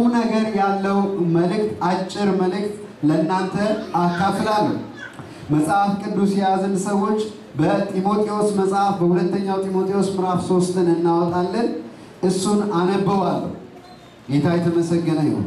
ቁም ነገር ያለው መልእክት አጭር መልእክት ለእናንተ አካፍላለሁ። መጽሐፍ ቅዱስ የያዝን ሰዎች በጢሞቴዎስ መጽሐፍ በሁለተኛው ጢሞቴዎስ ምዕራፍ ሶስትን እናወጣለን። እሱን አነበዋለሁ። ጌታ የተመሰገነ ይሁን።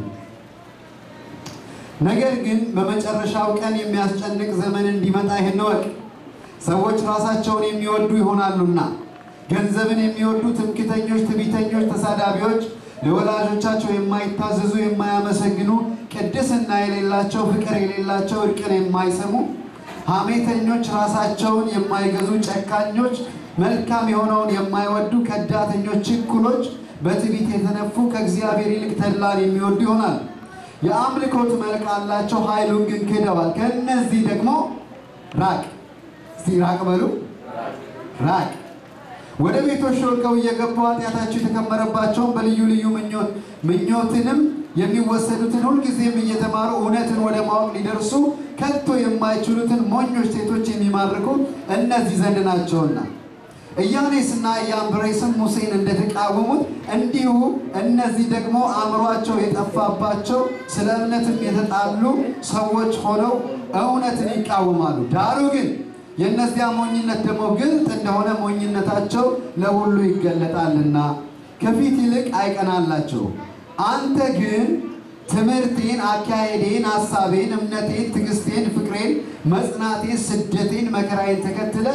ነገር ግን በመጨረሻው ቀን የሚያስጨንቅ ዘመን እንዲመጣ ይህን እወቅ። ሰዎች ራሳቸውን የሚወዱ ይሆናሉና፣ ገንዘብን የሚወዱ ትምክተኞች፣ ትዕቢተኞች፣ ተሳዳቢዎች፣ ለወላጆቻቸው የማይታዘዙ፣ የማያመሰግኑ፣ ቅድስና የሌላቸው፣ ፍቅር የሌላቸው፣ እርቅን የማይሰሙ፣ ሐሜተኞች፣ ራሳቸውን የማይገዙ፣ ጨካኞች፣ መልካም የሆነውን የማይወዱ፣ ከዳተኞች፣ ችኩሎች፣ በትዕቢት የተነፉ፣ ከእግዚአብሔር ይልቅ ተድላን የሚወዱ ይሆናል። የአምልኮት መልክ አላቸው፣ ኃይሉን ግን ክደዋል። ከእነዚህ ደግሞ ራቅ። እስቲ ራቅ በሉ፣ ራቅ። ወደ ቤቶች ሾልከው እየገቡ ኃጢአታቸው የተከመረባቸውን በልዩ ልዩ ምኞትንም የሚወሰዱትን ሁልጊዜም እየተማሩ እውነትን ወደ ማወቅ ሊደርሱ ከቶ የማይችሉትን ሞኞች ሴቶች የሚማርኩ እነዚህ ዘንድ ናቸውና ኢያኔስና ኢያንብሬስም ሙሴን እንደተቃወሙት እንዲሁ እነዚህ ደግሞ አእምሯቸው የጠፋባቸው ስለ እምነትም የተጣሉ ሰዎች ሆነው እውነትን ይቃወማሉ። ዳሩ ግን የእነዚያ ሞኝነት ደግሞ ግልጥ እንደሆነ ሞኝነታቸው ለሁሉ ይገለጣልና ከፊት ይልቅ አይቀናላቸው። አንተ ግን ትምህርቴን፣ አካሄዴን፣ ሐሳቤን፣ እምነቴን፣ ትዕግስቴን፣ ፍቅሬን፣ መጽናቴን፣ ስደቴን፣ መከራዬን ተከትለ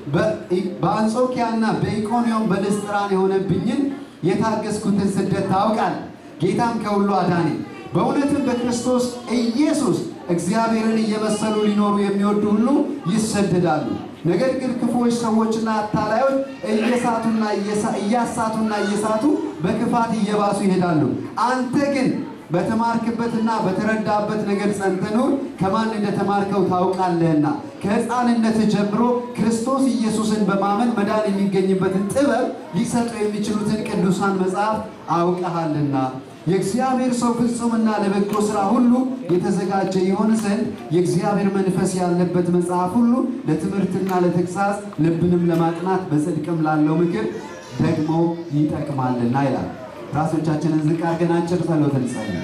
በአንጾኪያና በኢቆንዮን በልስጥራን የሆነብኝን የታገስኩትን ስደት ታውቃል። ጌታም ከሁሉ አዳኔ። በእውነትም በክርስቶስ ኢየሱስ እግዚአብሔርን እየመሰሉ ሊኖሩ የሚወዱ ሁሉ ይሰደዳሉ። ነገር ግን ክፉዎች ሰዎችና አታላዮች እየሳቱና እያሳቱና እየሳቱ በክፋት እየባሱ ይሄዳሉ። አንተ ግን በተማርክበትና በተረዳበት ነገር ጸንተህ ኑር፣ ከማን እንደተማርከው ታውቃለህና ከሕፃንነት ጀምሮ ክርስቶስ ኢየሱስን በማመን መዳን የሚገኝበትን ጥበብ ሊሰጡ የሚችሉትን ቅዱሳን መጽሐፍ አውቀሃልና የእግዚአብሔር ሰው ፍጹምና ለበጎ ሥራ ሁሉ የተዘጋጀ ይሆን ዘንድ የእግዚአብሔር መንፈስ ያለበት መጽሐፍ ሁሉ ለትምህርትና ለተግሣጽ ልብንም ለማቅናት በጽድቅም ላለው ምክር ደግሞ ይጠቅማልና ይላል። ራሶቻችንን ዝቅ አድርገን አጭር ጸሎት እንጸልይ።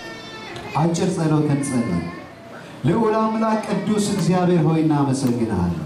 አጭር ጸሎት እንጸልይ። ልዑል አምላክ ቅዱስ እግዚአብሔር ሆይ እናመሰግንሃለን።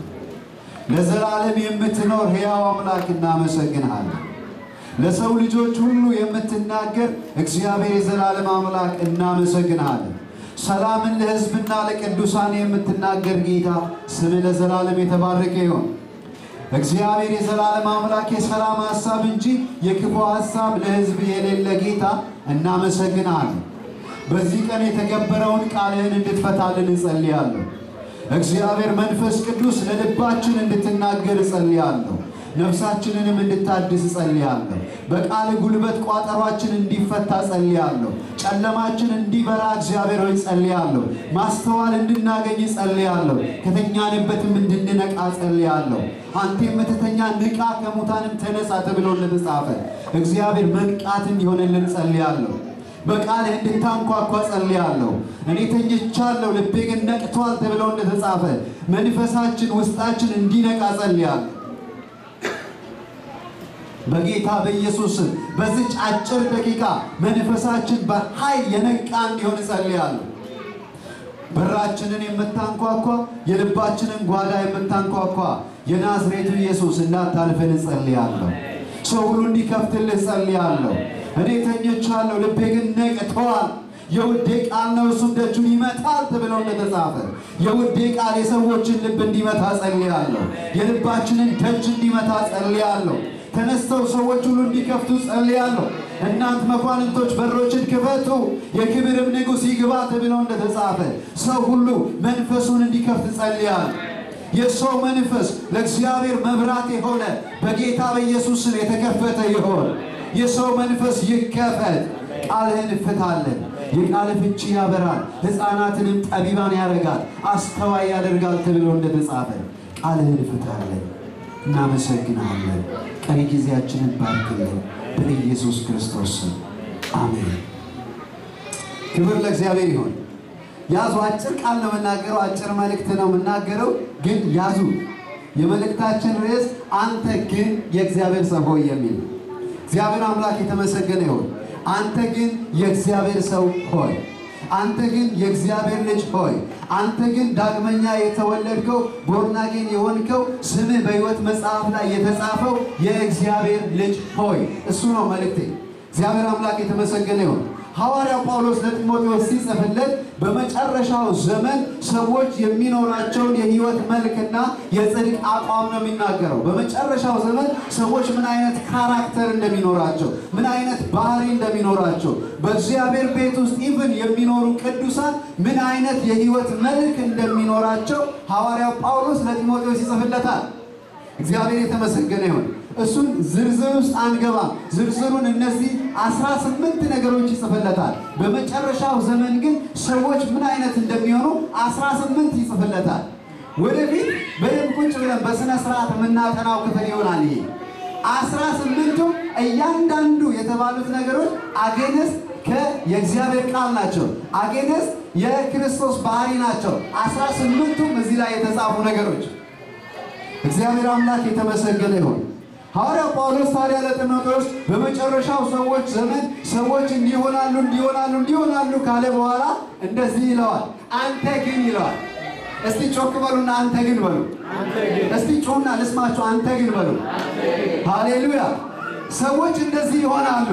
ለዘላለም የምትኖር ሕያው አምላክ እናመሰግንሃለን። ለሰው ልጆች ሁሉ የምትናገር እግዚአብሔር የዘላለም አምላክ እናመሰግንሃለን። ሰላምን ለሕዝብና ለቅዱሳን የምትናገር ጌታ ስም ለዘላለም የተባረከ ይሆን። እግዚአብሔር የዘላለም አምላክ የሰላም ሐሳብ እንጂ የክፉ ሐሳብ ለሕዝብ የሌለ ጌታ እናመሰግናለን። በዚህ ቀን የተገበረውን ቃልህን እንድትፈታልን እጸልያለሁ። እግዚአብሔር መንፈስ ቅዱስ ለልባችን እንድትናገር እጸልያለሁ። ነፍሳችንንም እንድታድስ እጸልያለሁ። በቃል ጉልበት ቋጠሯችን እንዲፈታ ጸልያለሁ። ጨለማችን እንዲበራ እግዚአብሔር ሆይ ጸልያለሁ። ማስተዋል እንድናገኝ ጸልያለሁ። ከተኛንበትም እንድንነቃ ጸልያለሁ። አንተ የምትተኛ ንቃ፣ ከሙታንም ተነሳ ተብሎ እንደተጻፈ እግዚአብሔር መንቃት እንዲሆንልን ጸልያለሁ። በቃልህ እንድታንኳኳ ጸልያለሁ። እኔ ተኝቻለሁ፣ ልቤ ግን ነቅቷል ተብሎ እንደተጻፈ መንፈሳችን ውስጣችን እንዲነቃ ጸልያለሁ። በጌታ በኢየሱስ በዚች አጭር ደቂቃ መንፈሳችን በኃይል የነቃ እንዲሆን እጸልያለሁ። በራችንን የምታንኳኳ የልባችንን ጓዳ የምታንኳኳ የናዝሬቱ ኢየሱስ እንዳታልፈን እጸልያለሁ። ሰው ሁሉ እንዲከፍትልህ እጸልያለሁ። እኔ ተኝቻለሁ፣ ልቤ ግን ነቅቷል። የውዴ ቃል ነው እሱም ደጁን ይመታል ተብሎ እንደተጻፈ የውዴ ቃል የሰዎችን ልብ እንዲመታ ጸልያለሁ። የልባችንን ደጅ እንዲመታ ጸልያለሁ። ተነስተው ሰዎች ሁሉ እንዲከፍቱ ጸልያለሁ። እናንት መኳንንቶች በሮችን ክፈቱ፣ የክብርም ንጉሥ ይግባ ተብሎ እንደተጻፈ ሰው ሁሉ መንፈሱን እንዲከፍት ጸልያለሁ። የሰው መንፈስ ለእግዚአብሔር መብራት የሆነ በጌታ በኢየሱስ ስም የተከፈተ ይሆን። የሰው መንፈስ ይከፈት። ቃልህን እፍታለን። የቃል ፍቺ ያበራል፣ ሕፃናትንም ጠቢባን ያደርጋል፣ አስተዋይ ያደርጋል ተብሎ እንደተጻፈ ቃልህን እፍታለን። እናመሰግናለን። ቀሪ ጊዜያችንን ባርክልን በኢየሱስ ክርስቶስ ስም አሜን። ክብር ለእግዚአብሔር ይሁን። ያዙ። አጭር ቃል ነው የምናገረው፣ አጭር መልእክት ነው የምናገረው። ግን ያዙ። የመልእክታችን ርዕስ አንተ ግን የእግዚአብሔር ሰው ሆይ የሚል እግዚአብሔር አምላክ የተመሰገነ ይሁን። አንተ ግን የእግዚአብሔር ሰው ሆይ አንተ ግን የእግዚአብሔር ልጅ ሆይ አንተ ግን ዳግመኛ የተወለድከው ቦርናጌን የሆንከው ስምህ በሕይወት መጽሐፍ ላይ የተጻፈው የእግዚአብሔር ልጅ ሆይ እሱ ነው መልእክቴ። እግዚአብሔር አምላክ የተመሰገነ ይሁን። ሐዋርያው ጳውሎስ ለጢሞቴዎስ ሲጽፍለት በመጨረሻው ዘመን ሰዎች የሚኖራቸውን የሕይወት መልክና የጽድቅ አቋም ነው የሚናገረው። በመጨረሻው ዘመን ሰዎች ምን አይነት ካራክተር እንደሚኖራቸው፣ ምን አይነት ባህሪ እንደሚኖራቸው፣ በእግዚአብሔር ቤት ውስጥ ኢቭን የሚኖሩ ቅዱሳን ምን አይነት የሕይወት መልክ እንደሚኖራቸው ሐዋርያው ጳውሎስ ለጢሞቴዎስ ይጽፍለታል። እግዚአብሔር የተመሰገነ ይሁን። እሱን ዝርዝር ውስጥ አንገባም። ዝርዝሩን እነዚህ አስራ ስምንት ነገሮች ይጽፍለታል። በመጨረሻው ዘመን ግን ሰዎች ምን አይነት እንደሚሆኑ አስራ ስምንት ይጽፍለታል። ወደፊት በደንብ ቁጭ ብለን በሥነ ስርዓት የምናጠናው ክፍል ይሆናል። ይሄ አስራ ስምንቱም እያንዳንዱ የተባሉት ነገሮች አጌነስ የእግዚአብሔር ቃል ናቸው። አጌነስ የክርስቶስ ባህሪ ናቸው። አስራ ስምንቱም እዚህ ላይ የተጻፉ ነገሮች እግዚአብሔር አምላክ የተመሰገነ ይሁን። ሐዋርያው ጳውሎስ ታዲያ ለጢሞቴዎስ በመጨረሻው ሰዎች ዘመን ሰዎች እንዲሆናሉ እንዲሆናሉ እንዲሆናሉ ካለ በኋላ እንደዚህ ይለዋል። አንተ ግን ይለዋል። እስቲ ጮክ በሉና አንተ ግን በሉ። እስቲ ጮና ልስማችሁ። አንተ ግን በሉ። ሃሌሉያ። ሰዎች እንደዚህ ይሆናሉ።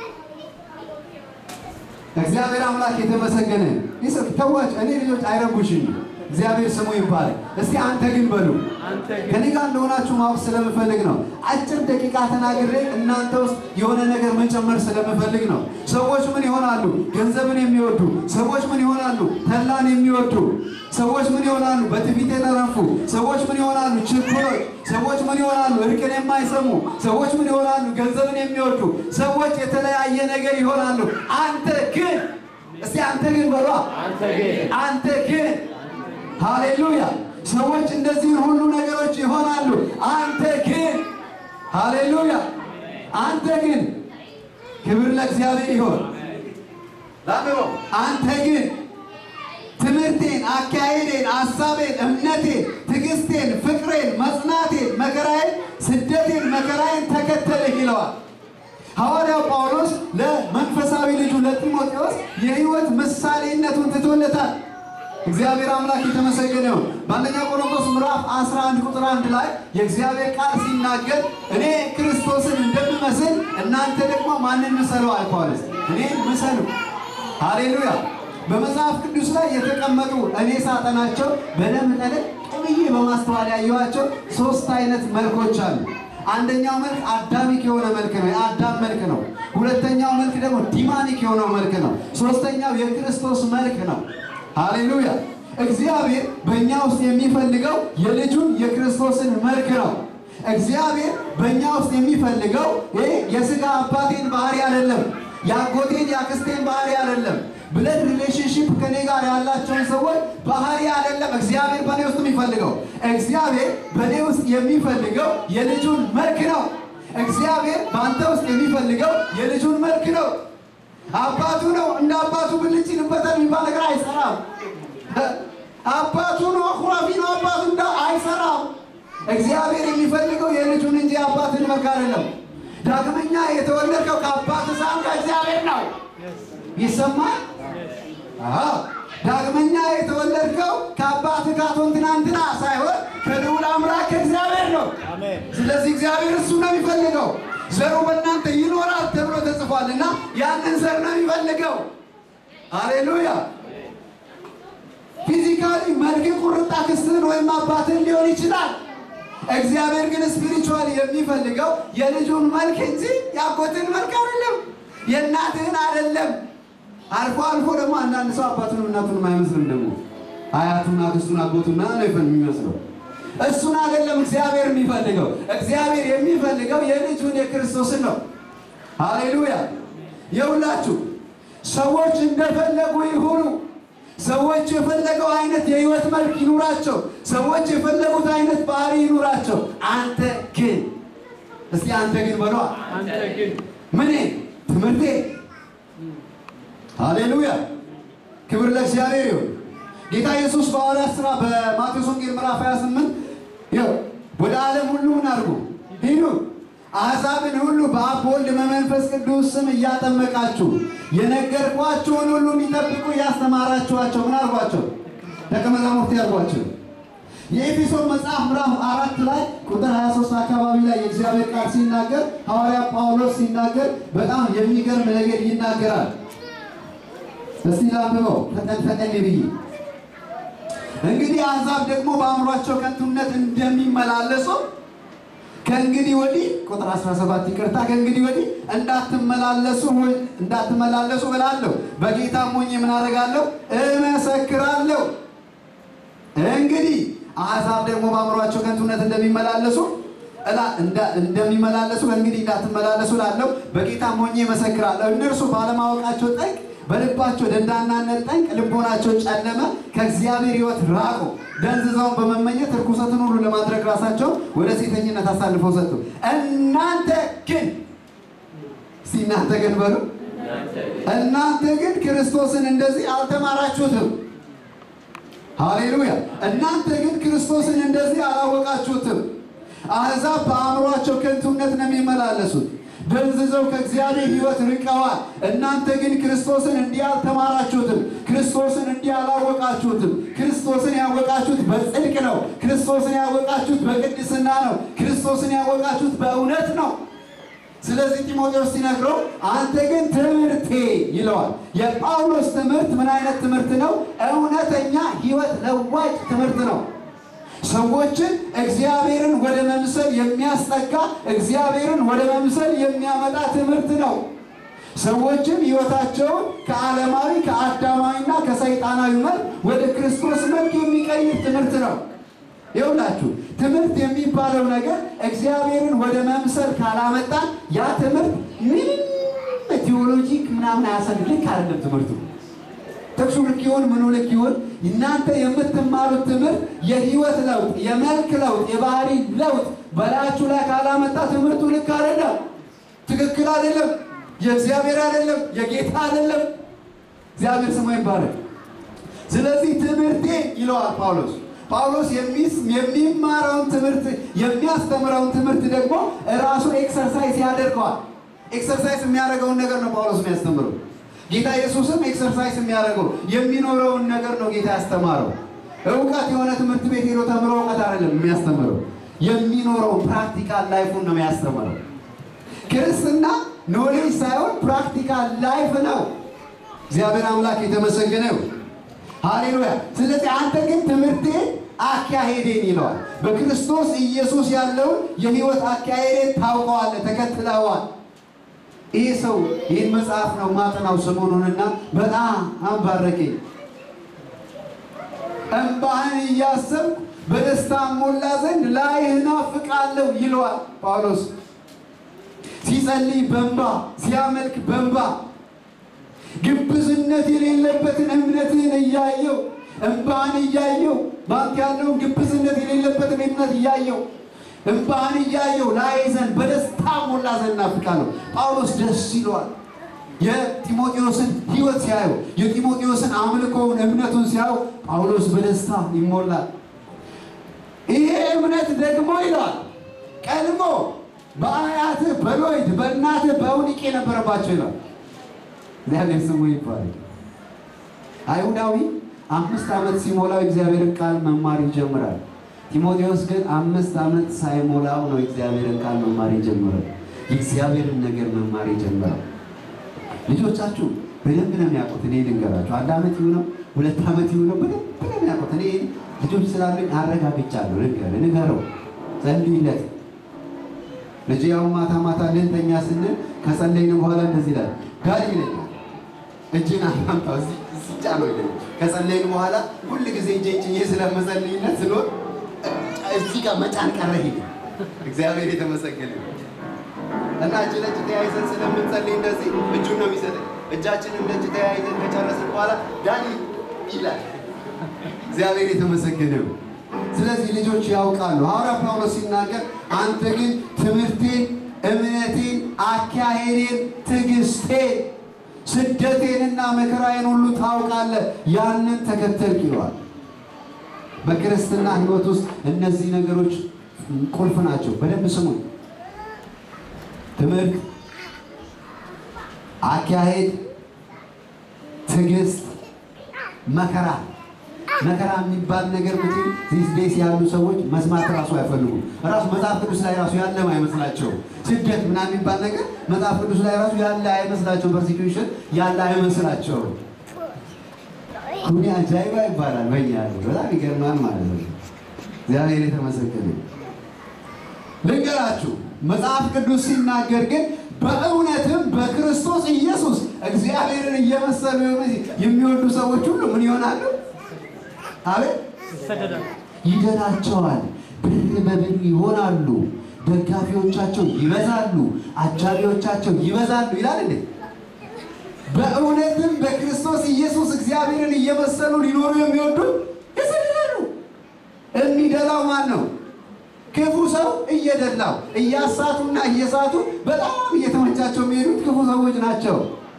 እግዚአብሔር አምላክ የተመሰገነ ይስጥ። ተዋች እኔ ልጆች አይረቡሽኝ። እግዚአብሔር ስሙ ይባላል። እስቲ አንተ ግን በሉ። ከኔ ጋር እንደሆናችሁ ማወቅ ስለምፈልግ ነው። አጭር ደቂቃ ተናግሬ እናንተ ውስጥ የሆነ ነገር መጨመር ስለምፈልግ ነው። ሰዎች ምን ይሆናሉ? ገንዘብን የሚወዱ ሰዎች ምን ይሆናሉ? ተላን የሚወዱ ሰዎች ምን ይሆናሉ? በትዕቢት የተነፉ ሰዎች ምን ይሆናሉ? ችኩሎች ሰዎች ምን ይሆናሉ? እርቅን የማይሰሙ ሰዎች ምን ይሆናሉ? ገንዘብን የሚወዱ ሰዎች የተለያየ ነገር ይሆናሉ። አንተ ግን እስቲ አንተ ግን በሏ። አንተ ግን ሃሌሉያ ሰዎች እንደዚህ ሁሉ ነገሮች ይሆናሉ። አንተ ግን ሃሌሉያ፣ አንተ ግን ክብር ለእግዚአብሔር ይሆን። አንተ ግን ትምህርቴን፣ አካሄዴን፣ ሐሳቤን፣ እምነቴን፣ ትዕግስቴን፣ ፍቅሬን፣ መጽናቴን፣ መከራዬን፣ ስደቴን፣ መከራዬን ተከተልህ ይለዋል። ሐዋርያው ጳውሎስ ለመንፈሳዊ ልጁ ለጢሞቴዎስ የሕይወት ምሳሌነቱን ትቶለታል። እግዚአብሔር አምላክ የተመሰገነ ይሁን። በአንደኛ ቆሮንቶስ ምዕራፍ 11 ቁጥር 1 ላይ የእግዚአብሔር ቃል ሲናገር እኔ ክርስቶስን እንደምመስል እናንተ ደግሞ ማንን ምሰሉ አለ ጳውሎስ። እኔን ምሰሉ። ሃሌሉያ። በመጽሐፍ ቅዱስ ላይ የተቀመጡ እኔ ሳጠናቸው በደንብ ጠለቅ ብዬ በማስተዋል ያየኋቸው ሶስት አይነት መልኮች አሉ። አንደኛው መልክ አዳሚክ የሆነ መልክ ነው፣ የአዳም መልክ ነው። ሁለተኛው መልክ ደግሞ ዲማኒክ የሆነው መልክ ነው። ሶስተኛው የክርስቶስ መልክ ነው። ሃሌሉያ! እግዚአብሔር በእኛ ውስጥ የሚፈልገው የልጁን የክርስቶስን መልክ ነው። እግዚአብሔር በእኛ ውስጥ የሚፈልገው ይሄ የሥጋ አባቴን ባህሪ አይደለም፣ የአጎቴን የአክስቴን ባህሪ አይደለም፣ ብለድ ሪሌሽንሽፕ ከኔ ጋር ያላቸውን ሰዎች ባህሪ አይደለም። እግዚአብሔር በእኔ ውስጥ የሚፈልገው እግዚአብሔር በእኔ ውስጥ የሚፈልገው የልጁን መልክ ነው። እግዚአብሔር በአንተ ውስጥ የሚፈልገው የልጁን መልክ ነው። አባቱ ነው። እንደ አባቱ ብልጭ ይልበታል የሚባል ነገር አይሰራም። አባቱ ነው፣ አኩራፊ ነው። አባቱ እንደ አይሰራም። እግዚአብሔር የሚፈልገው የልጁን እንጂ አባትን መልክ አይደለም። ዳግመኛ የተወለድከው ከአባት ሳይሆን ከእግዚአብሔር ነው። ይሰማል? ዳግመኛ የተወለድከው ከአባት ካቶን ትናንትና ሳይሆን ከልዑል አምላክ ከእግዚአብሔር ነው። ስለዚህ እግዚአብሔር እሱ ነው የሚፈልገው ዘሩ በእናንተ ይኖራል ተብሎ ተጽፏልና ያንን ዘር ነው የሚፈልገው። አሌሉያ። ፊዚካሊ መልክ ቁርጥ አክስትህን ወይም አባትህን ሊሆን ይችላል። እግዚአብሔር ግን ስፒሪቹዋል የሚፈልገው የልጁን መልክ እንጂ የአጎትህን መልክ አይደለም፣ የእናትህን አይደለም። አልፎ አልፎ ደግሞ አንዳንድ ሰው አባቱንም እናቱንም አይመስልም። ደግሞ አያቱን፣ አክስቱን፣ አጎቱን ነው የሚመስለው እሱን አይደለም እግዚአብሔር የሚፈልገው። እግዚአብሔር የሚፈልገው የልጁን የክርስቶስን ነው። ሃሌሉያ። የሁላችሁ ሰዎች እንደፈለጉ ይሁኑ። ሰዎች የፈለገው አይነት የህይወት መልክ ይኑራቸው። ሰዎች የፈለጉት አይነት ባህሪ ይኑራቸው። አንተ ግን እስቲ አንተ ግን በሏ። ምኔ ትምህርቴ። ሃሌሉያ። ክብር ለእግዚአብሔር ይሁን። ጌታ ኢየሱስ በሐዋርያት ሥራ በማቴዎስ ወንጌል ምዕራፍ 28 ይኸው ወደ ዓለም ሁሉ ምን አድርጉ ሂዱ፣ አሕዛብን ሁሉ በአብ በወልድ በመንፈስ ቅዱስ ስም እያጠመቃችሁ የነገርኳችሁን ሁሉ እንዲጠብቁ እያስተማራችኋቸው ምን አልኳቸው? ደቀ መዛሙርት ያልኳቸው። የኤፌሶን መጽሐፍ ምዕራፍ አራት ላይ ቁጥር 23 አካባቢ ላይ የእግዚአብሔር ቃል ሲናገር ሐዋርያ ጳውሎስ ሲናገር በጣም የሚገርም ነገር ይናገራል። እስቲ ላንብበው ፈጠን ፈጠን ብዬ እንግዲህ አሕዛብ ደግሞ በአእምሯቸው ከንቱነት እንደሚመላለሱ ከእንግዲህ ወዲህ ቁጥር 17 ይቅርታ፣ ከእንግዲህ ወዲህ እንዳትመላለሱ እንዳትመላለሱ እላለሁ። በጌታም ሆኜ ምን አደርጋለሁ? እመሰክራለሁ። እንግዲህ አሕዛብ ደግሞ በአእምሯቸው ከንቱነት እንደሚመላለሱ እላ እንደሚመላለሱ ከእንግዲህ እንዳትመላለሱ እላለሁ። በጌታም ሆኜ እመሰክራለሁ። እነርሱ ባለማወቃቸው ጠንቅ በልባቸው ደንዳናነት ጠንቅ ልቦናቸው ጨለመ፣ ከእግዚአብሔር ሕይወት ራቁ። ደንዝዘውን በመመኘት ርኩሰትን ሁሉ ለማድረግ ራሳቸው ወደ ሴተኝነት አሳልፈው ሰጡ። እናንተ ግን እስቲ እናንተ ግን በሉ እናንተ ግን ክርስቶስን እንደዚህ አልተማራችሁትም። ሃሌሉያ! እናንተ ግን ክርስቶስን እንደዚህ አላወቃችሁትም። አሕዛብ በአእምሯቸው ከንቱነት ነው የሚመላለሱት ደንዝዘው ከእግዚአብሔር ሕይወት ርቀዋል። እናንተ ግን ክርስቶስን እንዲህ አልተማራችሁትም፣ ክርስቶስን እንዲህ አላወቃችሁትም። ክርስቶስን ያወቃችሁት በጽድቅ ነው። ክርስቶስን ያወቃችሁት በቅድስና ነው። ክርስቶስን ያወቃችሁት በእውነት ነው። ስለዚህ ጢሞቴዎስ ሲነግረው አንተ ግን ትምህርቴ ይለዋል። የጳውሎስ ትምህርት ምን አይነት ትምህርት ነው? እውነተኛ ሕይወት ለዋጭ ትምህርት ነው። ሰዎችን እግዚአብሔርን ወደ መምሰል የሚያስጠጋ እግዚአብሔርን ወደ መምሰል የሚያመጣ ትምህርት ነው። ሰዎችን ሕይወታቸውን ከዓለማዊ ከአዳማዊና ከሰይጣናዊ መልክ ወደ ክርስቶስ መልክ የሚቀይር ትምህርት ነው። ይኸውላችሁ ትምህርት የሚባለው ነገር እግዚአብሔርን ወደ መምሰል ካላመጣን ያ ትምህርት ምንም ቴዎሎጂክ ምናምን አያሰድ ልክ አይደለም ትምህርቱ ጥቅሱ ልክ ይሁን ምኑ ልክ ይሁን እናንተ የምትማሩት ትምህርት የህይወት ለውጥ፣ የመልክ ለውጥ፣ የባህሪ ለውጥ በላያችሁ ላይ ካላመጣ ትምህርቱ ልክ አይደለም፣ ትክክል አይደለም፣ የእግዚአብሔር አይደለም፣ የጌታ አይደለም። እግዚአብሔር ስሙ ይባላል። ስለዚህ ትምህርቴ ይለዋል ጳውሎስ ጳውሎስ የሚማረውን ትምህርት የሚያስተምረውን ትምህርት ደግሞ ራሱን ኤክሰርሳይዝ ያደርገዋል። ኤክሰርሳይዝ የሚያደርገውን ነገር ነው ጳውሎስ የሚያስተምረው። ጌታ ኢየሱስም ኤክሰርሳይዝ የሚያደርገው የሚኖረውን ነገር ነው ጌታ ያስተማረው። እውቀት የሆነ ትምህርት ቤት ሄዶ ተምሮ እውቀት አይደለም የሚያስተምረው፣ የሚኖረው ፕራክቲካል ላይፉን ነው የሚያስተምረው። ክርስትና ኖሌጅ ሳይሆን ፕራክቲካል ላይፍ ነው። እግዚአብሔር አምላክ የተመሰገነ ይሁን። ሃሌሉያ። ስለዚህ አንተ ግን ትምህርቴ አካሄዴን ይለዋል። በክርስቶስ ኢየሱስ ያለውን የህይወት አካሄዴን ታውቀዋለህ፣ ተከትለዋል። ይህ ሰው ይህን መጽሐፍ ነው ማጠናው ሰሞኑንና በጣም አንባረከኝ። እንባህን እያሰብኩ በደስታ ሞላ ዘንድ ላይህ እናፍቃለሁ ይለዋል ጳውሎስ። ሲጸልይ በእንባ ሲያመልክ በእንባ ግብዝነት የሌለበትን እምነትህን እያየው እንባህን እያየው ባንክ ያለውን ግብዝነት የሌለበትን እምነት እያየው እንባህን እያየው ላይ ዘንድ በደስታ ሞላ ዘንድ እናፍቃለሁ። ጳውሎስ ደስ ይለዋል። የጢሞቴዎስን ሕይወት ሲያየው የጢሞቴዎስን አምልኮውን እምነቱን ሲያየው ጳውሎስ በደስታ ይሞላል። ይሄ እምነት ደግሞ ይለዋል ቀድሞ በአያትህ በሎይድ በእናትህ በእውኒቄ ነበረባቸው ይላል። እግዚአብሔር ስሙ ይባላል። አይሁዳዊ አምስት ዓመት ሲሞላው እግዚአብሔርን ቃል መማር ይጀምራል። ጢሞቴዎስ ግን አምስት ዓመት ሳይሞላው ነው እግዚአብሔርን ቃል መማር የጀመረው። የእግዚአብሔርን ነገር መማር የጀመረው። ልጆቻችሁ በደንብ ነው የሚያውቁት። እኔ ልንገራችሁ፣ አንድ ዓመት ይሁነው ሁለት ዓመት ይሁነው በደንብ ነው የሚያውቁት። እኔ ልጆች ስላሉኝ አረጋግጫለሁ። ንገር ንገረው፣ ጸልይለት። ልጅ ያው ማታ ማታ ልንተኛ ስንል ከጸለይን በኋላ እንደዚህ ይላል ጋር ይለኛል እጅን አላምጣው እዚህ ጫነው ይለኛል። ከጸለይን በኋላ ሁል ጊዜ እጄ ጭኜ ስለመጸልይነት ስኖር እዚህ ጋር መጫን ቀረ። ሄደ እግዚአብሔር የተመሰገነ እና እጅ ለእጅ ተያይዘን ስለምንጸልይ እንደዚህ እጁን ነው የሚሰጠኝ። እጃችንን እንደ እጅ ተያይዘን ከጨረስን በኋላ ዳኒ ይላል። እግዚአብሔር የተመሰገነ ነው። ስለዚህ ልጆች ያውቃሉ። ሐዋርያ ጳውሎስ ሲናገር አንተ ግን ትምህርቴን፣ እምነቴን፣ አካሄዴን፣ ትዕግስቴን፣ ስደቴንና መከራዬን ሁሉ ታውቃለህ፣ ያንን ተከተልክ ይለዋል። በክርስትና ሕይወት ውስጥ እነዚህ ነገሮች ቁልፍ ናቸው። በደንብ ስሙኝ። ትምህርት፣ አካሄድ፣ ትዕግስት፣ መከራ መከራ የሚባል ነገር ምትል ዚስ ዴይስ ያሉ ሰዎች መስማት ራሱ አይፈልጉም። ራሱ መጽሐፍ ቅዱስ ላይ ራሱ ያለም አይመስላቸው። ስደት ምናምን የሚባል ነገር መጽሐፍ ቅዱስ ላይ ራሱ ያለ አይመስላቸው። ፐርሲኪዩሽን ያለ አይመስላቸው። ሁኔ አጃይባ ይባላል። በኛ ያለው በጣም ይገርማል ማለት ነው። እግዚአብሔር የተመሰገነ ልንገራችሁ፣ መጽሐፍ ቅዱስ ሲናገር ግን በእውነትም በክርስቶስ ኢየሱስ እግዚአብሔርን እየመሰሉ የሚወዱ ሰዎች ሁሉ ምን ይሆናሉ? አቤት ይደላቸዋል፣ ብር በብር ይሆናሉ፣ ደጋፊዎቻቸው ይበዛሉ፣ አጃቢዎቻቸው ይበዛሉ ይላል እንዴ! በእውነትም በክርስቶስ ኢየሱስ እግዚአብሔርን እየመሰሉ ሊኖሩ የሚወዱ ይሰደዳሉ። የሚደላው ማን ነው? ክፉ ሰው እየደላው እያሳቱና እየሳቱ በጣም እየተመቻቸው የሚሄዱት ክፉ ሰዎች ናቸው።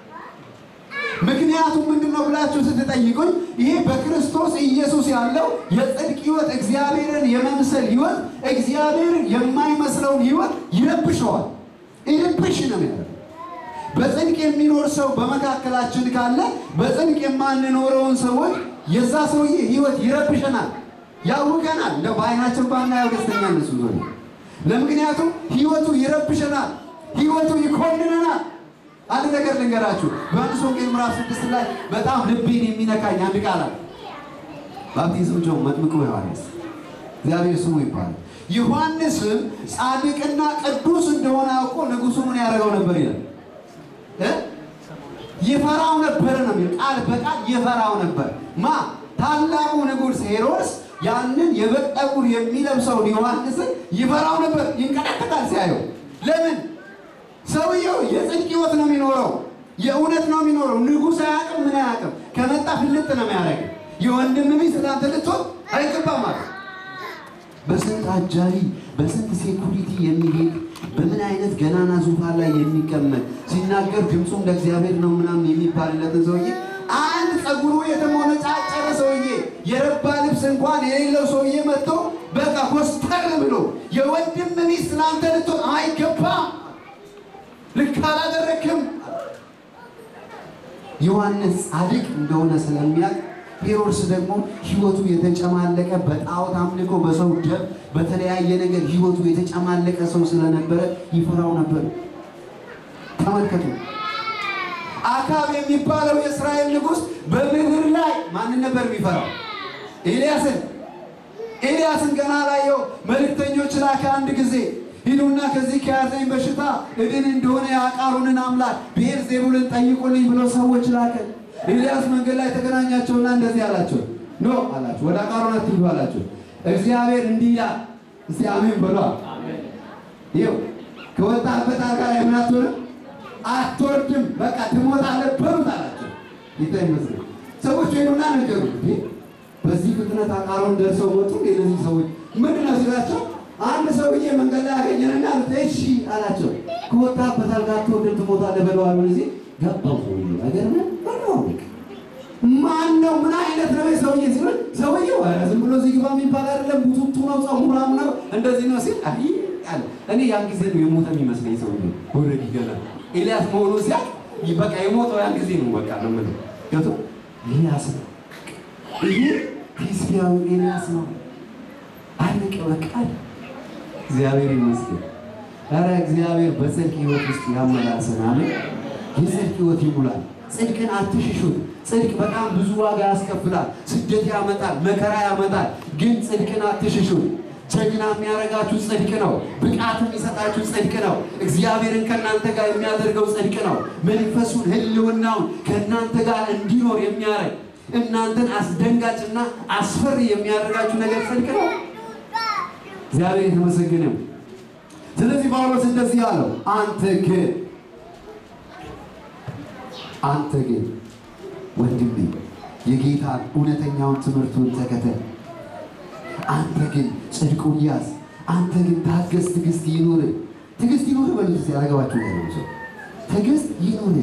ምክንያቱም ምንድን ነው ብላችሁ ስትጠይቁኝ ይሄ በክርስቶስ ኢየሱስ ያለው የጽድቅ ሕይወት እግዚአብሔርን የመምሰል ሕይወት እግዚአብሔርን የማይመስለውን ሕይወት ይረብሸዋል። ይረብሽ ነው ያለው። በጽድቅ የሚኖር ሰው በመካከላችን ካለ በጽድቅ የማንኖረውን ሰዎች የዛ ሰውዬ ሕይወት ይረብሸናል፣ ያውቀናል። እንደ በአይናችን ባናየው ደስተኛ እነሱ ዞ ለምክንያቱም ሕይወቱ ይረብሸናል፣ ሕይወቱ ይኮንነናል። አንድ ነገር ልንገራችሁ። በዮሐንስ ወንጌል ምዕራፍ ስድስት ላይ በጣም ልቤን የሚነካኝ አንድ ቃል አለ። ባፕቲዝም ጆን መጥምቁ ዮሐንስ እግዚአብሔር ስሙ ይባላል። ዮሐንስም ጻድቅና ቅዱስ እንደሆነ አውቆ ንጉሡ ምን ያደርገው ነበር ይላል እ ይፈራው ነበር ነው የሚል ቃል በቃል ይፈራው ነበር። ማ ታላቁ ንጉሥ ሄሮድስ ያንን የበግ ጠጉር የሚለብሰውን ዮሐንስን ይፈራው ነበር፣ ይንቀጠቀጣል ሲያየው። ለምን? ሰውየው የጽድቅ ሕይወት ነው የሚኖረው፣ የእውነት ነው የሚኖረው። ንጉሥ አያውቅም፣ ምን አያውቅም። ከመጣ ፍልጥ ነው የሚያደርግ። የወንድም ሚስት ለአንተ ልትሆን አይገባም ማለት በስንት አጃቢ በስንት ሴኩሪቲ የሚሄድ በምን አይነት ገናና ዙፋን ላይ የሚቀመጥ ሲናገር ድምፁም ለእግዚአብሔር ነው ምናምን የሚባልለትን ሰውዬ አንድ ጸጉሩ የተሞነጫጨረ ሰውዬ የረባ ልብስ እንኳን የሌለው ሰውዬ መጥቶ በቃ ኮስተር ብሎ የወንድም ሚስት ለአንተ ልትሆን አይገባም፣ ልክ አላደረክም። ዮሐንስ ጻድቅ እንደሆነ ስለሚያውቅ ሄሮድስ ደግሞ ሕይወቱ የተጨማለቀ በጣዖት አምልኮ፣ በሰው ደም፣ በተለያየ ነገር ሕይወቱ የተጨማለቀ ሰው ስለነበረ ይፈራው ነበር። ተመልከቱ። አካብ የሚባለው የእስራኤል ንጉሥ በምድር ላይ ማንን ነበር የሚፈራው? ኤልያስን። ኤልያስን ገና ላየው መልእክተኞች ላከ አንድ ጊዜ ሂዱና ከዚህ ከያዘኝ በሽታ እድን እንደሆነ የአቃሮንን አምላክ ብዔልዜቡልን ጠይቁልኝ ብሎ ሰዎች ላከ። ኤልያስ መንገድ ላይ ተገናኛቸውና እንደዚህ አላቸው፣ ኖ አላቸው፣ ወደ አቃሮን አትሂዱ አላቸው። እግዚአብሔር እንዲህ ይላል፣ እስቲ አሜን በሏ። ይኸው ከወጣበት አልጋ ላይ ምን አትሆንም አትወርድም፣ በቃ ትሞታለህ በሉት አላቸው። ጌታ ይመስገን። ሰዎች ሄዱና ነገሩት። በዚህ ፍጥነት አቃሮን ደርሰው መጡ። እነዚህ ሰዎች ምንድን ነው ሲላቸው አንድ ሰውዬ መንገድ ላይ አገኘንና እሺ አላቸው። ከወጣበት አልጋ አትወርድም ትሞታለህ በለዋል። ጊዜ ገባው ሰውዬ ነገር ነው ማን ነው? ምን አይነት ነው ሰውዬ ሲል ሰውዬው ዝም ብሎ እዚህ ግባ የሚባል አይደለም። ቡቱቱ ነው፣ ጸጉራም ነው፣ እንደዚህ ነው ሲል አይ አለ። እኔ ያን ጊዜ ነው የሞተ የሚመስለኝ ሰውዬ ኦልሬዲ ገና ኤልያስ መሆኑ ሲያቅ በቃ የሞተው ያን ጊዜ ነው። በቃ ነው ምን ገቶ ኤልያስ ነው ይሄ ቴስቢያዊ ኤልያስ ነው። አለቀ በቃ እግዚአብሔር ይመስገን። ኧረ እግዚአብሔር በጽድቅ ሕይወት ውስጥ ያመላልሰናል። የጽድቅ ሕይወት ይሙላል። ጽድቅን አትሽሹት። ጽድቅ በጣም ብዙ ዋጋ ያስከፍላል። ስደት ያመጣል፣ መከራ ያመጣል። ግን ጽድቅን አትሽሹት። ጀግና የሚያደርጋችሁ ጽድቅ ነው። ብቃት የሚሰጣችሁ ጽድቅ ነው። እግዚአብሔርን ከእናንተ ጋር የሚያደርገው ጽድቅ ነው። መንፈሱን ሕልውናውን ከእናንተ ጋር እንዲኖር የሚያደርግ እናንተን አስደንጋጭና አስፈሪ የሚያደርጋችሁ ነገር ጽድቅ ነው። እግዚአብሔር የተመሰገነ። ስለዚህ ጳውሎስ እንደዚህ አለው፣ አንተ ግን አንተ ግን ወንድሜ የጌታን እውነተኛውን ትምህርቱን ተከተል። አንተ ግን ጽድቁን ያዝ። አንተ ግን ታገስ፣ ትዕግስት ይኑር። ትዕግስት ይኑር በሉት እስኪ ያገባችሁ ያለው ሰው ትዕግስት ይኑር።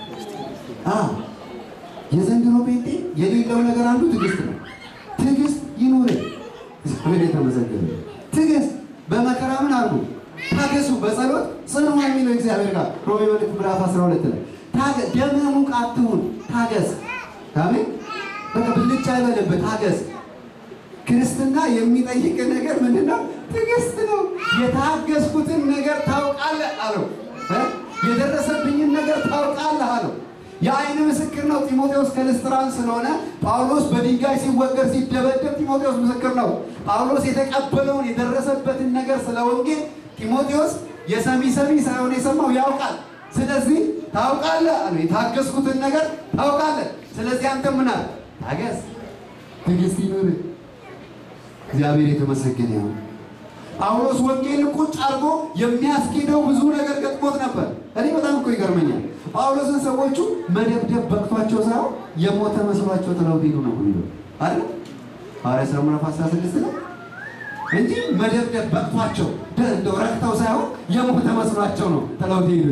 የዘንድሮ ጴንጤ የሌለው ነገር አንዱ ትዕግስት ነው። ትዕግስት ይኑር። እግዚአብሔር የተመሰገነ። ትዕግስት በመከራ ምን አድርጉ ታገሱ፣ በጸሎት ጽኑ የሚለው የሚለው እግዚአብሔር ጋር ሮሜ መልእክት ምዕራፍ 12 ላይ ታገስ፣ ደምህ ሙቅ አትሁን፣ ታገስ። አሜን። በቃ ብልጭ አይበልብህ፣ ታገስ። ክርስትና የሚጠይቅ ነገር ምንድን ነው? ትዕግስት ነው። የታገስኩትን ነገር ታውቃለህ አለው። እ? የደረሰብኝን ነገር ታውቃለህ አለው። የአይን ምስክር ነው ጢሞቴዎስ ከልስጥራን ስለሆነ ጳውሎስ በድንጋይ ሲወገር ሲደበደብ ጢሞቴዎስ ምስክር ነው። ጳውሎስ የተቀበለውን የደረሰበትን ነገር ስለ ወንጌል ጢሞቴዎስ የሰሚ ሰሚ ሳይሆን የሰማው ያውቃል። ስለዚህ ታውቃለህ አለው። የታገስኩትን ነገር ታውቃለህ። ስለዚህ አንተ ምን አለ? ታገስ፣ ትዕግስት ይኑርህ። እግዚአብሔር የተመሰገነ ይሁን። ጳውሎስ ወንጌልን ቁጭ አድርጎ የሚያስኬደው ብዙ ነገር ገጥሞት ነበር። እኔ በጣም እኮ ይገርመኛል። ጳውሎስን ሰዎቹ መደብደብ በቅቷቸው ሳይሆን የሞተ መስሏቸው ጥለው ሄዱ ነው የሚለው አይደል? ሐዋርያት ሥራ ምዕራፍ 16 ላይ እንጂ መደብደብ በቅቷቸው እንደው ረክተው ሳይሆን የሞተ መስሏቸው ነው ጥለው ሄዱ።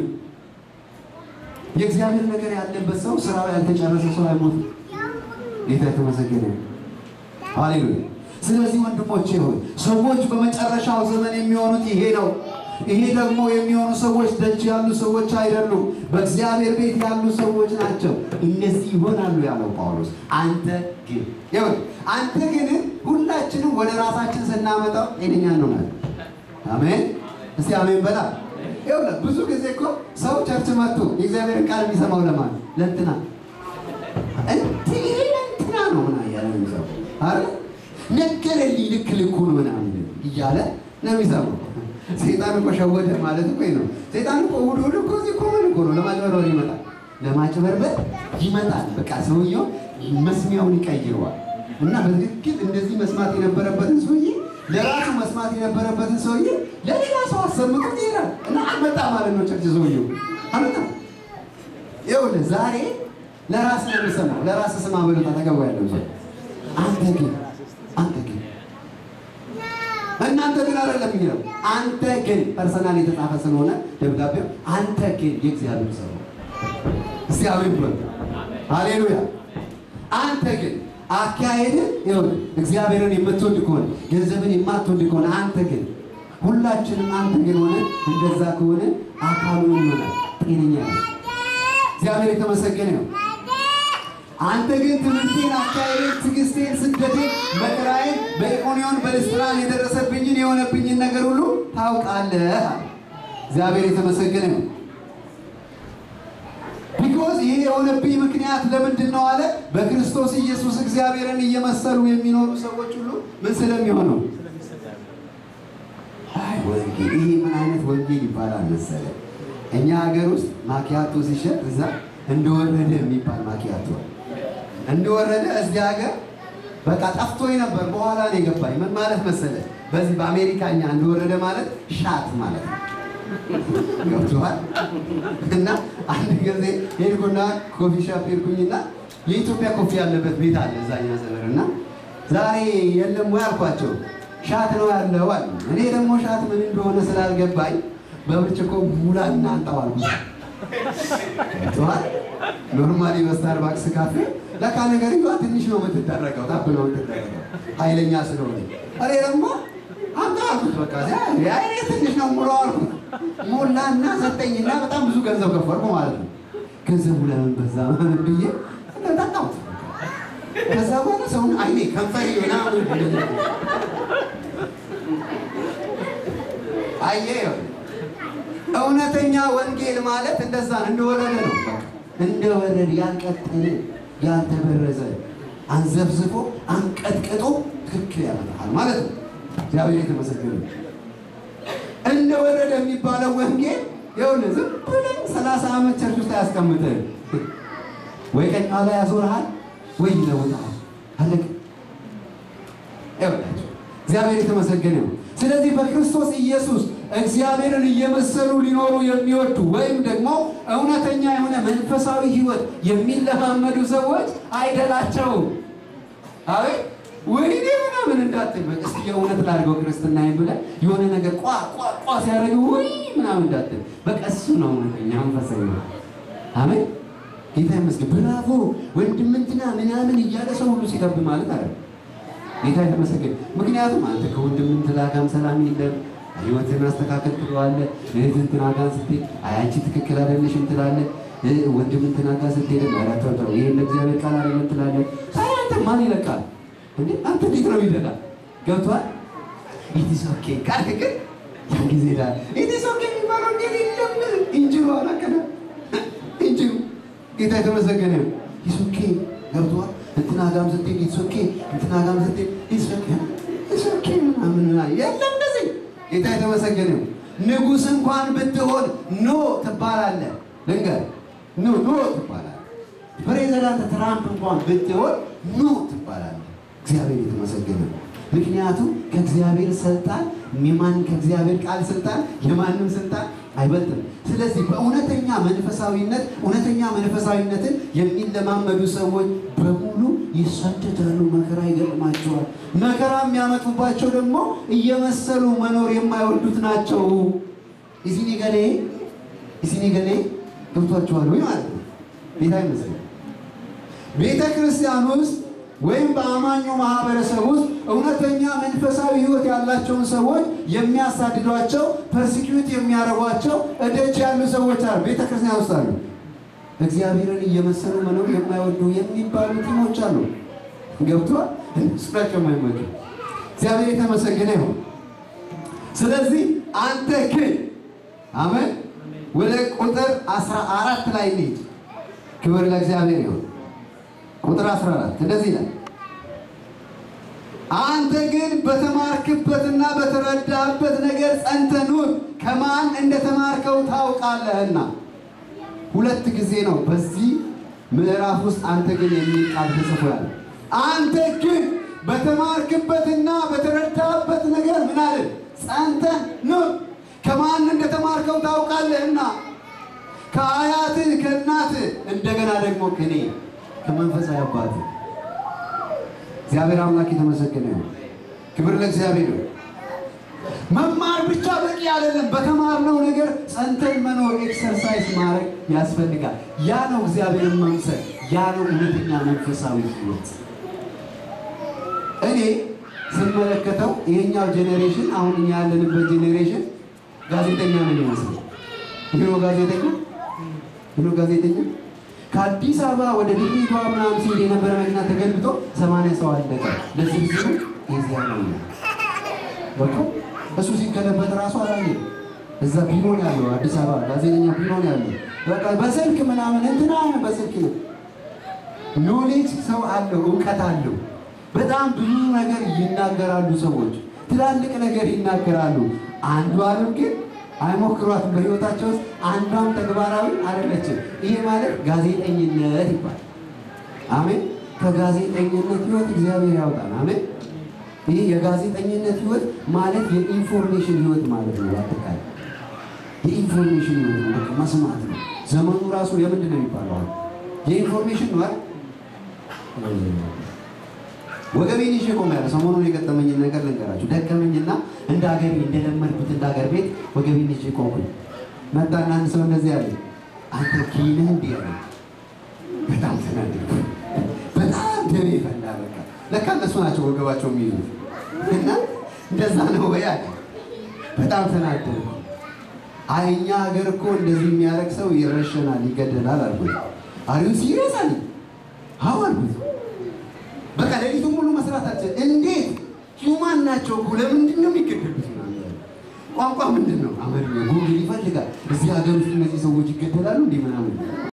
የእግዚአብሔር ነገር ያለበት ሰው ስራው ያልተጨረሰ ሰው አይሞትም። ጌታ የተመሰገነ ይሁን። ሃሌሉያ። ስለዚህ ወንድሞቼ ሆይ ሰዎች በመጨረሻው ዘመን የሚሆኑት ይሄ ነው። ይሄ ደግሞ የሚሆኑ ሰዎች ደጅ ያሉ ሰዎች አይደሉም፣ በእግዚአብሔር ቤት ያሉ ሰዎች ናቸው። እነዚህ ይሆናሉ ያለው ጳውሎስ። አንተ ግን ይሁን አንተ ግን ሁላችንም ወደ ራሳችን ስናመጣው ጤነኛ እንሆናለን። አሜን። እስቲ አሜን በላ። ይኸውልህ ብዙ ጊዜ እኮ ሰው ቸርች መጥቶ የእግዚአብሔርን ቃል የሚሰማው ለማን ለእንትና እንትን እንትና ነው ምናምን እያለ ነው የሚሰማው አይደል ነገረልኝ ልክ ልኩን ምናምን እያለ ነው የሚሰማው። ሴጣን እኮ ሸወደ ማለት እኮ ነው። ሴጣን እኮ እሑድ እሑድ እኮ እዚህ እኮ ምን እኮ ነው ለማጭበርበር ይመጣል፣ ለማጭበርበር ይመጣል። በቃ ሰውየው መስሚያውን ይቀይረዋል እና በትክክል እንደዚህ መስማት የነበረበትን ሰውዬ ለራሱ መስማት የነበረበትን ሰውዬ ለሌላ ሰው አሰምቶት ይሄዳል እና አልመጣ ማለት ነው። ቸርች ሰውየው አልመጣ። ይኸውልህ ዛሬ ለራስ ነው የሚሰማው። ለራስ ስማ በሉት አጠገቡ ያለው ሰው አንተ ግን አንተ ግን እናንተ ግን አይደለም የሚለው አንተ ግን ፐርሰናል የተጻፈ ስለሆነ ደብዳቤው አንተ ግን የእግዚአብሔር ሰው እግዚአብሔር ብሎ ሃሌሉያ። አንተ ግን አካሄድ ይሁን እግዚአብሔርን የምትወድ ከሆነ ገንዘብን የማትወድ ከሆነ አንተ ግን ሁላችንም አንተ ግን ሆነ እንደዛ ከሆነ አካሉ ይሆናል ጤነኛ ነው። እግዚአብሔር የተመሰገነ ነው። አንተ ግን ትምህርቴን፣ አካሄዴን፣ ትዕግስቴን፣ ስደቴን፣ መከራዬን በኢቆንዮን በልስጥራን የደረሰብኝን የሆነብኝን ነገር ሁሉ ታውቃለህ። እግዚአብሔር የተመሰገነ ነው። ቢኮዝ ይሄ የሆነብኝ ምክንያት ለምንድን ነው አለ? በክርስቶስ ኢየሱስ እግዚአብሔርን እየመሰሉ የሚኖሩ ሰዎች ሁሉ ምን ስለሚሆነው አይ ወንጌል፣ ይሄ ምን አይነት ወንጌል ይባላል መሰለ? እኛ ሀገር ውስጥ ማኪያቶ ሲሸጥ እዛ እንደወረደ የሚባል ማኪያቶ እንደወረደ እዚህ ሀገር በቃ ጠፍቶኝ ነበር። በኋላ ነው የገባኝ። ምን ማለት መሰለ? በዚህ በአሜሪካኛ እንደወረደ ማለት ሻት ማለት ነው። ገብቶሃል? እና አንድ ጊዜ ሄድኩና ኮፊ ሻፕ ሄድኩኝና የኢትዮጵያ ኮፊ ያለበት ቤት አለ እዛኛ ሰፈር እና ዛሬ የለም ወይ አልኳቸው። ሻት ነው ያለው አሉ። እኔ ደግሞ ሻት ምን እንደሆነ ስላልገባኝ በብርጭቆ ሙላና አንጣው አልኩት። ገብቶሃል? ኖርማሊ በስታርባክስ ካፌ ለካ ነገርየዋ ትንሽ ነው የምትደረገው፣ ታብ ነው የምትደረገው ኃይለኛ ስለሆነ። እኔ ደግሞ አምጣ አልኩት። በቃ ያኔ ትንሽ ነው ሙላው አልኩት። ሞላና ሰጠኝና በጣም ብዙ ገንዘብ ከፈልኩ ማለት ነው። ገንዘቡ ለምን በዛ ምናምን ብዬ ጠጣሁት። ከዛ በኋላ ሰውን አይኔ ከንፈሬ ምናምን አየህ እውነተኛ ወንጌል ማለት እንደዛ ነው። እንደወረደ ነው። እንደወረደ ያልቀጠለ ያልተበረዘ አንዘብዝቦ አንቀጥቅጦ ትክክል ያመጣል ማለት ነው። እግዚአብሔር የተመሰገነ ነው። እንደወረደ የሚባለው ወንጌል ይኸውልህ ዝም ብለህ ሰላሳ ዓመት ቸርች ውስጥ አያስቀምጥህም። ወይ ቀኝ ኋላ ያዞርሃል ወይ ይለውጥሃል። አለቀ። ይኸውላችሁ እግዚአብሔር የተመሰገነ ነው። ስለዚህ በክርስቶስ ኢየሱስ እግዚአብሔርን እየመሰሉ ሊኖሩ የሚወዱ ወይም ደግሞ እውነተኛ የሆነ መንፈሳዊ ሕይወት የሚለማመዱ ሰዎች አይደላቸውም። አቤት ወይኔ ምናምን እንዳትል በቃ እስኪ የእውነት ላድርገው ክርስትና ብለህ የሆነ ነገር ቋ ቋ ቋ ሲያደርግ ወይ ምናምን እንዳትል በቃ እሱ ነው እውነተኛ መንፈሳዊ ሕይወት። አሜን ጌታ ይመስገን። ብራቮ ወንድም እንትና ምናምን እያለ ሰው ሁሉ ሲጠብ ማለት አለ ጌታ የተመሰገነ። ምክንያቱም አንተ ከወንድም እንትና ጋርም ሰላም የለም ህይወትን አስተካከል ትለዋለህ። እህት እንትና ጋር ስትሄድ አይ አንቺ ትክክል አይደለሽም ትላለህ። ወንድም እንትና ጋር ስትሄድ ኧረ ተው ተው ይሄን ለእግዚአብሔር ቃል አይደለም ትላለህ። ታዲያ አንተ ማን ይለቃል እንዴ? አንተ እንዴት ነው ይለቃል? ገብቶሃል? ኢትስ ኦኬ ካልክ ግን ያን ጊዜ ዳ ኢትስ ኦኬ የሚባለው እንዴት የለም እንጅሩ አላቀደ እንጅሩ ጌታ የተመሰገነ ነው። ኢትስ ኦኬ ገብቶሃል? እንትና ጋርም ስትሄድ ኢትስ ኦኬ እንትና ጋርም ስትሄድ ኢትስ ኦኬ ኢትስ ኦኬ ምናምን ምናምን የለም እንደዚህ ጌታ የተመሰገነ ነው። ንጉሥ እንኳን ብትሆን ኖ ትባላለህ። ልንገር ኖ ኖ ትባላለህ። ፕሬዚዳንት ትራምፕ እንኳን ብትሆን ኖ ትባላለህ። እግዚአብሔር የተመሰገነ ነው። ምክንያቱም ከእግዚአብሔር ስልጣን የማን ከእግዚአብሔር ቃል ስልጣን የማንም ስልጣን አይበልጥም። ስለዚህ በእውነተኛ መንፈሳዊነት እውነተኛ መንፈሳዊነትን የሚለማመዱ ሰዎች በሙሉ ይሰደዳሉ፣ መከራ ይገጥማቸዋል። መከራ የሚያመጡባቸው ደግሞ እየመሰሉ መኖር የማይወዱት ናቸው። እዚህ ገሌ እዚህ ገሌ ገብቷቸዋል ወይ ማለት ነው። ቤታ ይመስላል ቤተ ክርስቲያን ውስጥ ወይም በአማኙ ማህበረሰብ ውስጥ እውነተኛ መንፈሳዊ ሕይወት ያላቸውን ሰዎች የሚያሳድዷቸው ፐርሲኪዩት የሚያደርጓቸው እደጅ ያሉ ሰዎች አሉ። ቤተ ክርስቲያን ውስጥ አሉ። እግዚአብሔርን እየመሰሉ መኖር የማይወዱ የሚባሉ ቲሞች አሉ። ገብቷል። እነሱ ናቸው የማይመጡ። እግዚአብሔር የተመሰገነ ይሁን። ስለዚህ አንተ ግን አሜን። ወደ ቁጥር አስራ አራት ላይ እንሂድ። ክብር ለእግዚአብሔር ይሁን። ቁጥር 14 እንደዚህ ይላል፣ አንተ ግን በተማርክበትና በተረዳህበት ነገር ጸንተህ ኑር፣ ከማን እንደተማርከው ታውቃለህና። ሁለት ጊዜ ነው በዚህ ምዕራፍ ውስጥ አንተ ግን የሚል ቃል ተጽፏል። አንተ ግን በተማርክበትና በተረዳህበት ነገር ምን አለ? ጸንተህ ኑር፣ ከማን እንደተማርከው ታውቃለህና፣ ከአያትህ ከእናትህ እንደገና ደግሞ ከኔ ከመንፈሳዊ አባት እግዚአብሔር አምላክ የተመሰገነ ነው። ክብር ለእግዚአብሔር ነው። መማር ብቻ በቂ አይደለም። በተማርነው ነገር ጸንተን መኖር ኤክሰርሳይዝ ማድረግ ያስፈልጋል። ያ ነው እግዚአብሔርን መምሰል፣ ያ ነው እውነተኛ መንፈሳዊ ሕይወት። እኔ ስመለከተው ይሄኛው ጄኔሬሽን አሁን እኛ ያለንበት ጄኔሬሽን ጋዜጠኛ ነው የሚመስለው። ይህ ጋዜጠኛ ይህ ጋዜጠኛ ከአዲስ አበባ ወደ ድሬዳዋ ምናምን ሲሄድ የነበረ መኪና ተገልብጦ ሰማንያ ሰው አለቀ። ለዝርዝሩ የዚያ ነው በቃ እሱ ሲገለበጥ ራሱ አላየ። እዛ ቢሮ ነው ያለው፣ አዲስ አበባ ጋዜጠኛ ቢሮ ነው ያለው። በቃ በስልክ ምናምን እንትና በስልክ ነው። ኖሌጅ ሰው አለው፣ እውቀት አለው። በጣም ብዙ ነገር ይናገራሉ ሰዎች፣ ትላልቅ ነገር ይናገራሉ። አንዱ አለም ግን አይሞክሯትም በህይወታቸው ውስጥ አንዷም ተግባራዊ አይደለችም። ይሄ ማለት ጋዜጠኝነት ይባላል። አሜን። ከጋዜጠኝነት ህይወት እግዚአብሔር ያውጣል። አሜን። ይህ የጋዜጠኝነት ህይወት ማለት የኢንፎርሜሽን ህይወት ማለት ነው። አጠቃላይ የኢንፎርሜሽን ህይወት ነው። በቃ መስማት ነው። ዘመኑ ራሱ የምንድን ነው የሚባለው? የኢንፎርሜሽን ነው አይደል? ወገቤን ይዤ ቆሜያለሁ። ሰሞኑን የገጠመኝን ነገር ልንገራችሁ። ደከመኝና እንደ ሀገር እንደለመድኩት እንደ ሀገር ቤት ወገቤን ይዤ ቆምኩኝ። መጣና አንድ ሰው እንደዚህ ያለ አንተ ኪነህ እንዲህ ያለ በጣም ተናደድኩ። በጣም ደሜ ፈላ። በቃ ለካ እነሱ ናቸው ወገባቸው የሚይዙት እና እንደዛ ነው ወይ አለ። በጣም ተናደድኩ። አይ እኛ ሀገር እኮ እንደዚህ የሚያደርግ ሰው ይረሸናል፣ ይገደላል አልኩት። አሪው ሲሪየስ አለኝ። አዎ አልኩት። በቃ ሌሊቱን ሙሉ መስራት አልችልም። እንዴት ሂውማን ናቸው እኮ ለምንድን ነው የሚገደሉት? ቋንቋ ምንድን ነው? አማርኛ ጉግል ይፈልጋል። እዚህ ሀገር ውስጥ እነዚህ ሰዎች ይገደላሉ እንዲህ ምናምን